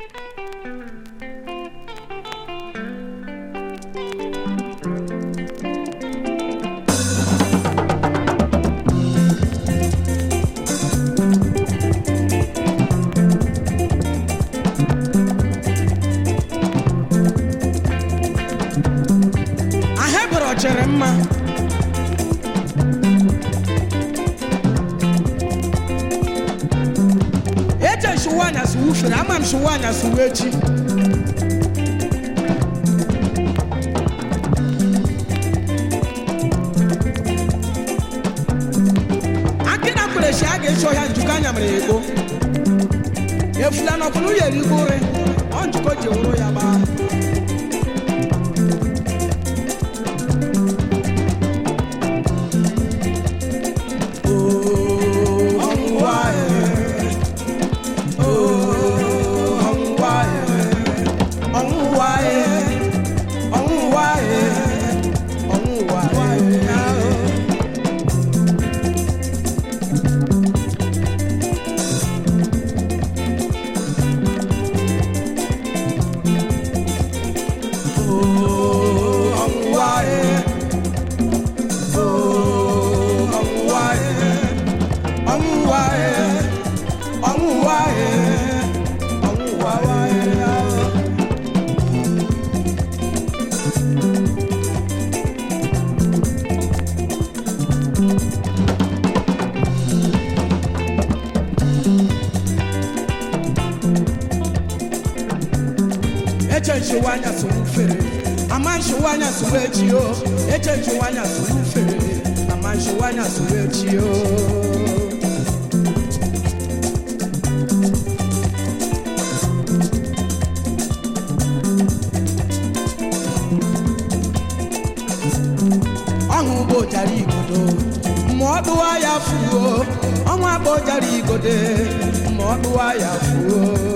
ahebere chere mma eche nsụwa anyasị wufere ama m nsụwa anyasị wuo echi akịna kwurechi a ga-echi ọhịa njikọ anya mere ya ego efula n'ọkwụrụ ya erigo ụrị ọ njikọ ji wụrụ ya gbaa eche nchewa anya soro ufere ama nchewa anya soro echi o eche nchewa anya soro ufere ama nchewa anya soro echi o ọhụ bụ jara igodo ma ọ dụwa ya fuo ọnwa bụ jara igode ma ọ dụwa ya fuo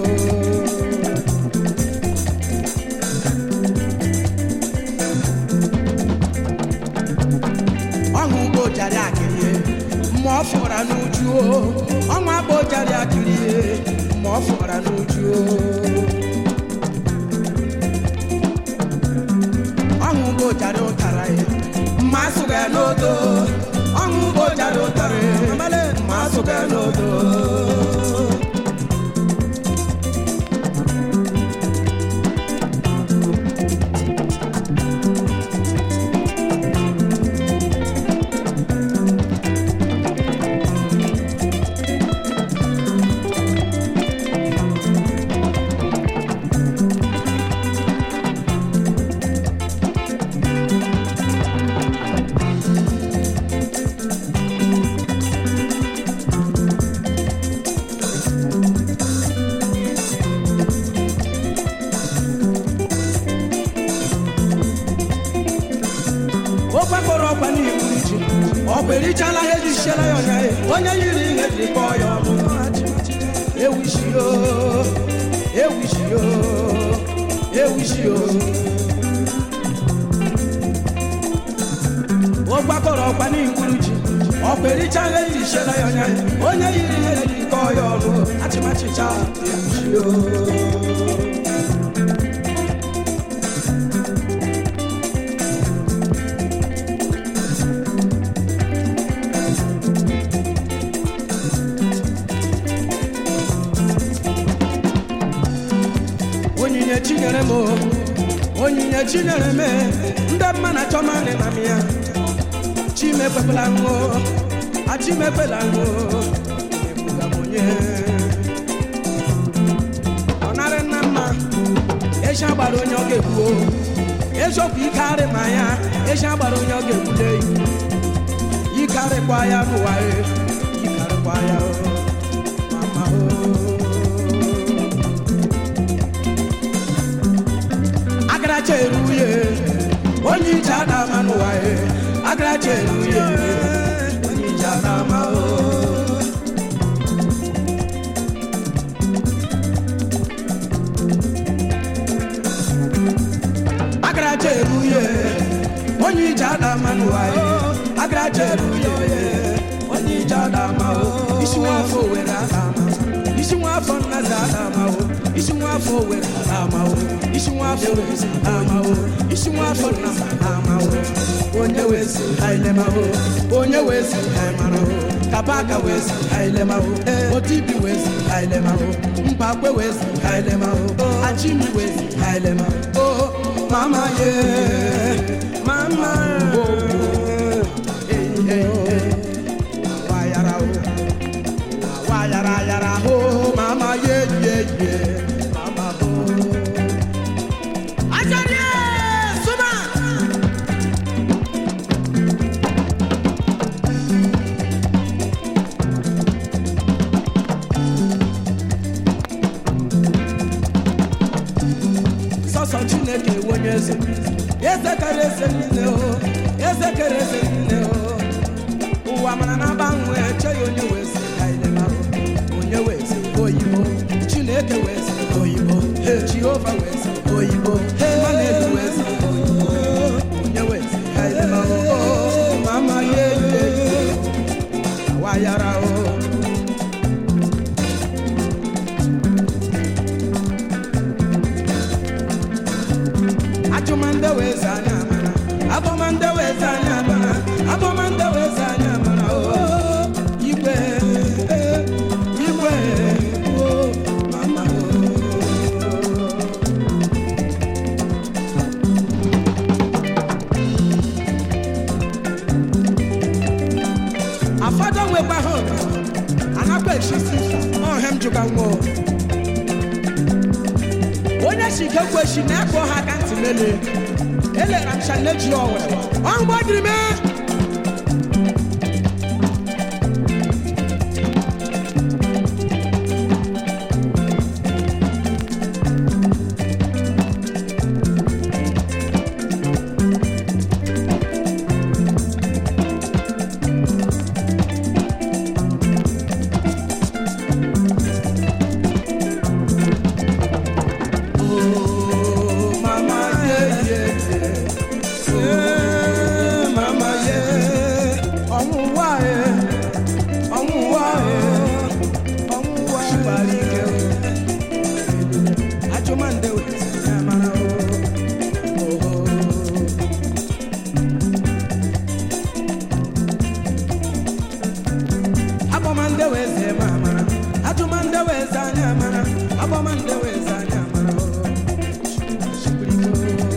ọhụ ugbo jari akịrịe ma ọ fọra n'uju o ọnwa bụ jari akịrịe ma ọ fọra n'uju o ọhụ ugbo jari ụtara ya ma asụga ya n'odo ọhụ ugbo jari ụtara ya ma asụga ya n'odo ofe kpọrọ ọkwa n'ihu ji ọkwa erichala ihe ji siela ya ọnya ya onye yiri ihe ji kpọọ ya ọnụ ewishio ewishio ewishio ogbakọrọ ọkwa n'ihu ji ọkwa erichala ihe ji siela ya ọnya ya onye yiri ihe ji kpọọ ya ọnụ achịmachicha ewishio onyinye chinyere m o, onyinye chinyere m ndị mma na achọ manị na m ya chimekwepela ṅụ achimekwela ṅụ ebuga m onye ọ narị nna mma eji agbara onye ọ ga-egbuo eziokwu ike arị ma ya eji agbara onye ọ ga-egbule ike arịkwa ya n'ụwa e ike arịkwa ya o mama o agaracha eruye onye ije adama n'ụwa e agaracha eruye onye ije adama o agaracha eruye onye ije adama n'ụwa e agaracha eruye onye ije adama o isi nwafọ were adama isi nwafọ nnazi adama o isi nwa afọ were amawo isi nwa afọ were amawo isi nwa afọ na amawo onye wezi ailemawo onye wezi aimarawo kabaka wezi ailemawo otibi wezi ailemawo mpakwe wezi ailemawo achimi wezi ailemawo oh mama ye mama eh, eh, eh. wayara o wayara yara ho mama ye ye ye mama ho ajani suma sọsọ chineke ewu onye eze eze kere eze niile o eze kere eze niile o ụwa mara na agbanwe eche ya onye wezi kailemarụ onye wezi oyibo chineke wezi oyibo he jehova wezi oyibo he manelu wezi oyibo onye wezi kailemarụ o mama ye ye ye wayara o Achụmande weze anya amara, abọmande weze anya amara, abọmande weze anya amara, oo, igwe, eh, igwe, oo, mama, oo. Afọdụ nwekwa ha ụtọ, anakwa echisi, ọhem jụga nwa o. onye si ike kweshi na-ekpo ha aka ntị mele elera m sha neji ọwere ọmgbọ dịrị me Oh, mama, yeah, yeah, yeah. Yeah, mama, yeah. Ọnwụnwa, yeah. Ọnwụnwa, yeah. Ọnwụnwa, ṣùgbọ́n ike o. Ajụmande o, ya mara o. Oh. Abọmande weze ma amara, ajụmande weze anya amara, abọmande weze anya amara o. Shibiriko.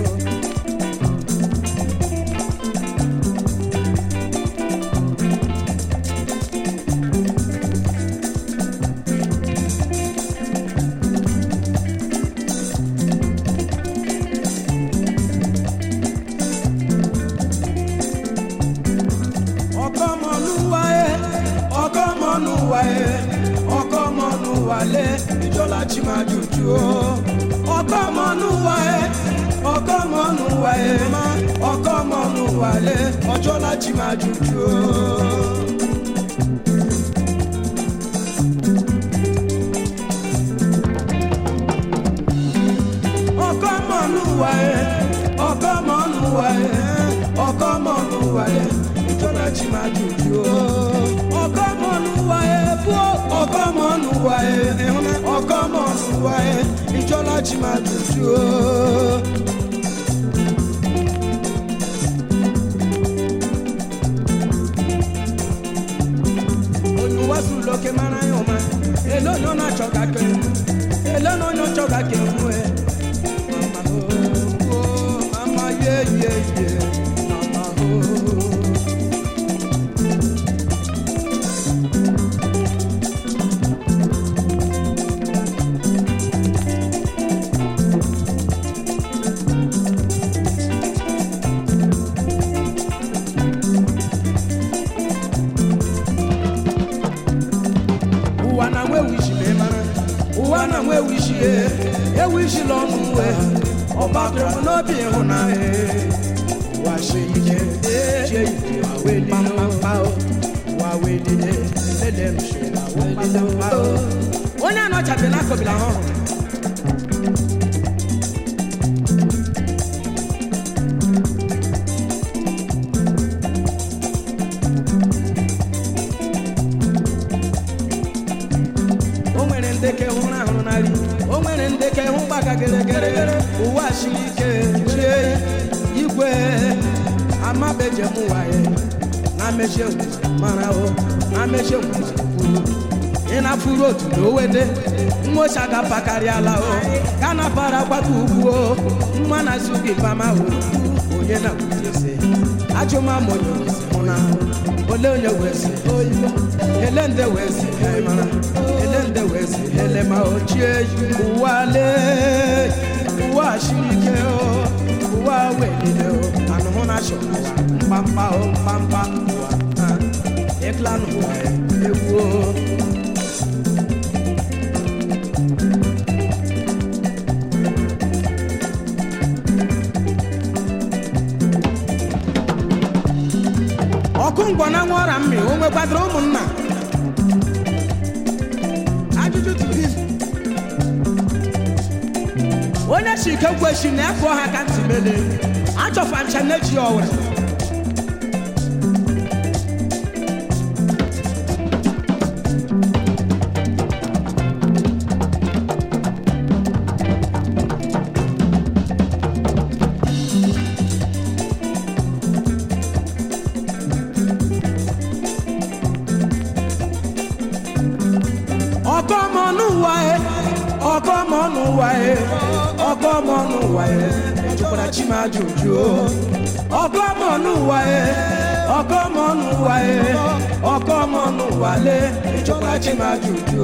ọkọmọlúwàyé ọkọmọlúwàyé ọkọmọlúwàlé ìjọlá tí máa jùjú o ọkọmọlúwàyé ọkọmọlúwàyé ọkọmọlúwàlé ọjọlá tí máa jùjú o. ọkọmọlúwàyé ọkọmọlúwàyé ọkọmọlúwàyé ìjọba tí máa jùjú o. ọkọmọlúwàyé bó ọkọmọlúwàyé ọkọmọlúwàyé ìjọba tí máa jùjú o. olùwàsù lókè mara yàn má èló ni ó náà tsọ̀ka kẹ́ èló ni ó náà tsọ̀ka kẹ́ mú ẹ. Mama oh, oh, mama yeah yeah yeah, mama oh. ụwa na nwa ewu isi ma ị mara ụwa na nwa ewu isi ye ewu isi la ọnụ uwe ọba tụrụ m n'obi ịhụnanya ụwa sie ike chie ike ma wee lile o ụwa wee lile lele m si na wee lile o onye anọchabe n'akọbila ha ọhụrụ o nwere ndeke hụrụ ahụrụ n'ari o nwere aga geregere ụwa siri ike chie igwe amabejem waye na mechie mara o na mechie kwuru ị na-afụrụ otu na owede nwocha ga-apakarịala o ka na para gbata ugwu o nwa na azụ gị pama o onye na kwunyese ajụmama onye wezi mụ na ole onye wezi oyibo ele nde wezi mara ele nde wezi ele ma ochie ụwa lee ụwa siri ike o ụwa welile o anụhụ na achọ ụwa mkpamkpa o mkpamkpa ụwa ha ịkla n'ụwa egwu o ọkụ ngwọ na nwa ọra mmiri o nwekwadoro ụmụnna ajụjụ tụrụ izu onye si ike kweshi na efu ọha ka ntị mele achọfa ncha na-eji ọwụrụ ọkọmọnụwa e ọkọmọnụwa e ọkọmọnụwa e ejukwara chimajụjụ ọkọmọnụwa e ọkọmọnụwa e ọkọmọnụwa le ejukwara chimajụjụ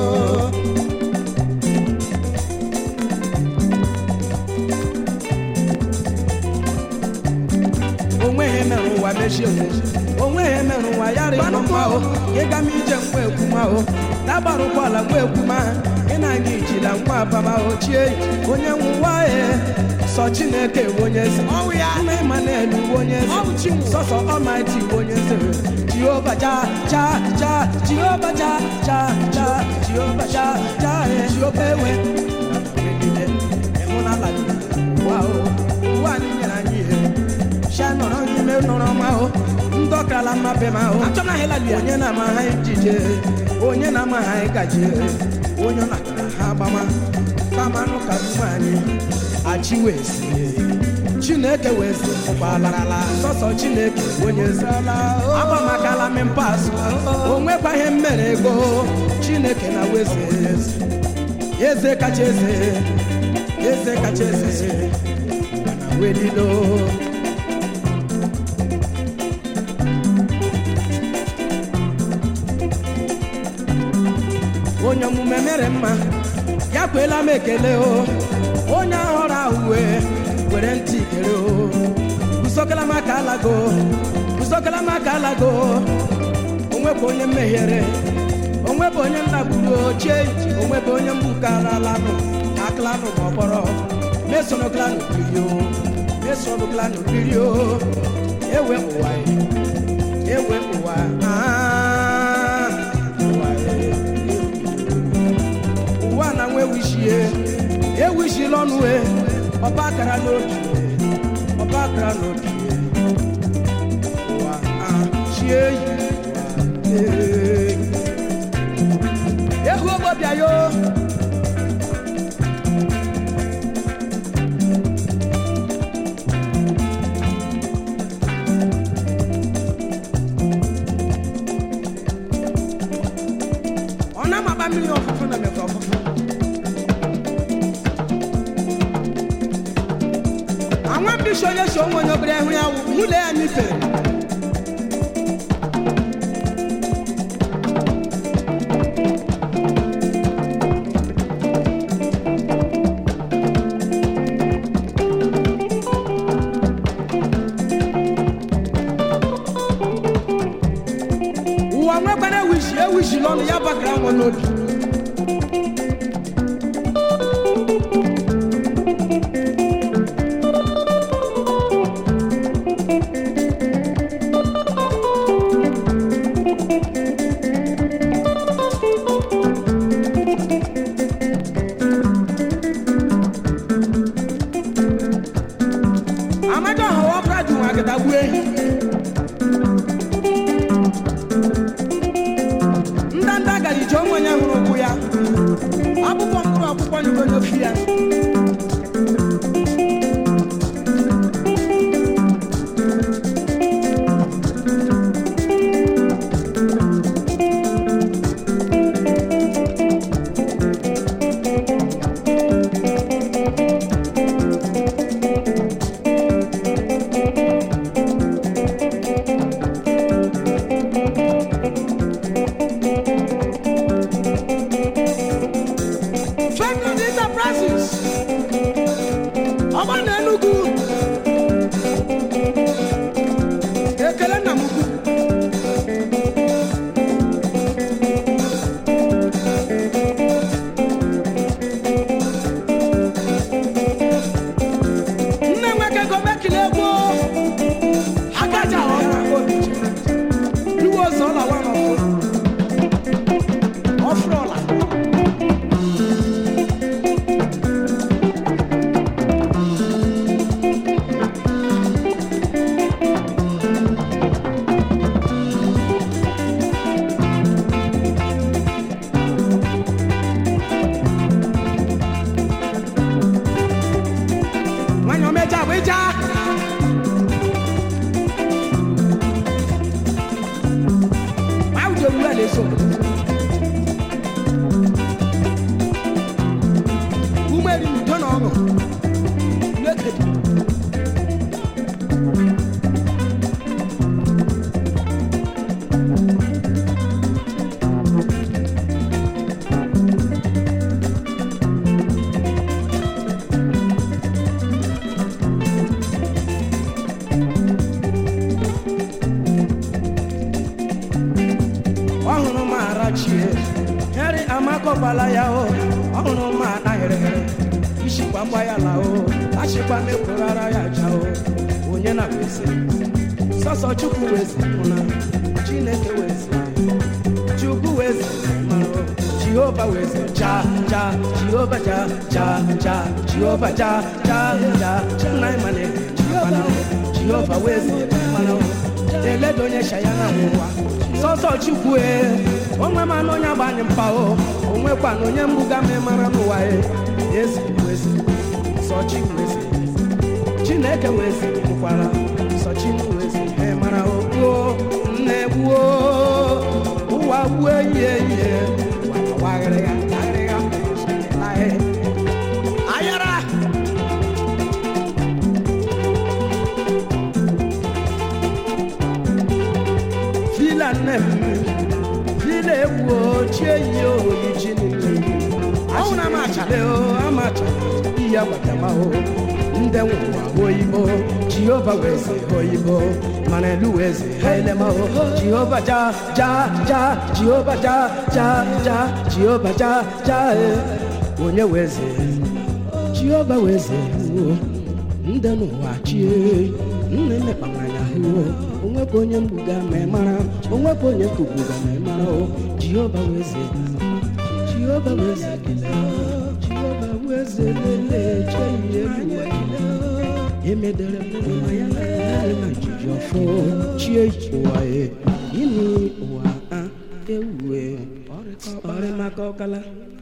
onweghị mere ụwa mechie onweghị mere ụwa ya rịọ mma o ịga m ije nkwa ekwuma o dagbara ụgbọala nwa ekwuma ị na-aga ijila nwa abama ochie onye nwụwa e sọ chineke bụ onye eze nna ịmanelu bụ onye eze sọsọ ọmaiti bụ onye eze jehova ja ja ja jehova ja ja ja jehova ja ja e jehova ewe ịhụnala ụwa o ụwa anyị nyere anyị ihe sha nọrọ n'ime nọrọ ma o ndị ọkala mmape ma o onye na-ama ha ijije onye na-ama ha ịgaji onye na-akara ha agbama kamanụ ka ume anyị achiwezi chineke wezi ụgbọalarala sọsọ chineke onye zala agbamakala mimpas o nwekwa ihe mmere ego chineke na wezi eze kacha eze eze kacha eze mana welilo onye omume mere mma ya kweela m ekele o onye ahụrụ ahụ wee were ntị kere o usokala m aka alago usokala m aka alago onwebụ onye mmehiere onwebụ onye nnagburu ochie onwebụ onye mgbukalanụ aklanụ ma ọkpọrọ mesono klanụ biri o mesono klanụ biri o ewe ụwa ewe ụwa ah, ụwa ụwa na nwa ewishie ewishila ọnụ e ọba akara n'obi ọba akara n'obi ụwa chie yi ehu ogbobịa yo ọ na-amaba mmiri ọfụfụ na mekọ ọfụfụ àwọn bíṣọ yẹn sọ wọn yọ bẹrẹ ẹhún yàwó múlẹ yà nífẹ. wọ́n mẹ́gbẹ́ náà wíṣì ẹ̀ wíṣì lọ́nu yá bàkàrà wọn lóbi. amadu ahụ ọ bụla dị nwa agada gbuo ehi ndanda gara ije onwe onye hụrụ ụkwụ ya akwụkwọ mkpụrụ akwụkwọ nyego n'ofi ya francis ọgba na enugu ekele nna m ukwu nne nweke gobekile egbo akaja ọra obiche iwe ọzọ ọla wa n'ọfụrụ ọfụrụ ọla nwanyị omeja bụ ịja Áudio do Alisson. Umeri tó nà ọ̀nà. Naked. ọhụrụ m arachie heri amakọgbala ya o ọhụrụ m anaghịrịghịrị ishikwa gba ya la o achịkwa mekwurara ya ja o onye na wezi sọsọ chukwu wezi mụna chineke wezi chukwu wezi mara o jehova wezi ja ja jehova ja ja ja jehova ja ja ja nna ịmane mana o jehova wezi mana o eledo onye shaya na nwụwa sọsọ chukwu e onwe ma na onye agbanyị mpa o onwekwa na onye mbuga ma mara n'ụwa e ezi wezi sọ chi wezi chineke wezi mụkwara sọ chi wezi e mara o gbuo nne gbuo ụwa gbuo ihe ihe waghịrịga aghịrịga laghị ayara fila nne m fila egwu ochie yi oyi chi niile ọnwụ na amachale o amachala ihe agbatama o ndị nwụwa oyibo jehova weze oyibo mana elu weze ha elema o jehova ja ja ja jehova ja ja ja jehova ja ja e onye weze jehova weze o ndị n'ụwa chie nne mekpamanya hụ onwekwa onye mgbuga ma ị mara onwekwa onye kugbuga ma ị mara o jehova weze jehova weze jehova weze lele che ihe luwa emedere mụrụ ma ya na ya na jiji ọfọ chie ụwa e ini ụwa a ewue ọrịmaka ọkala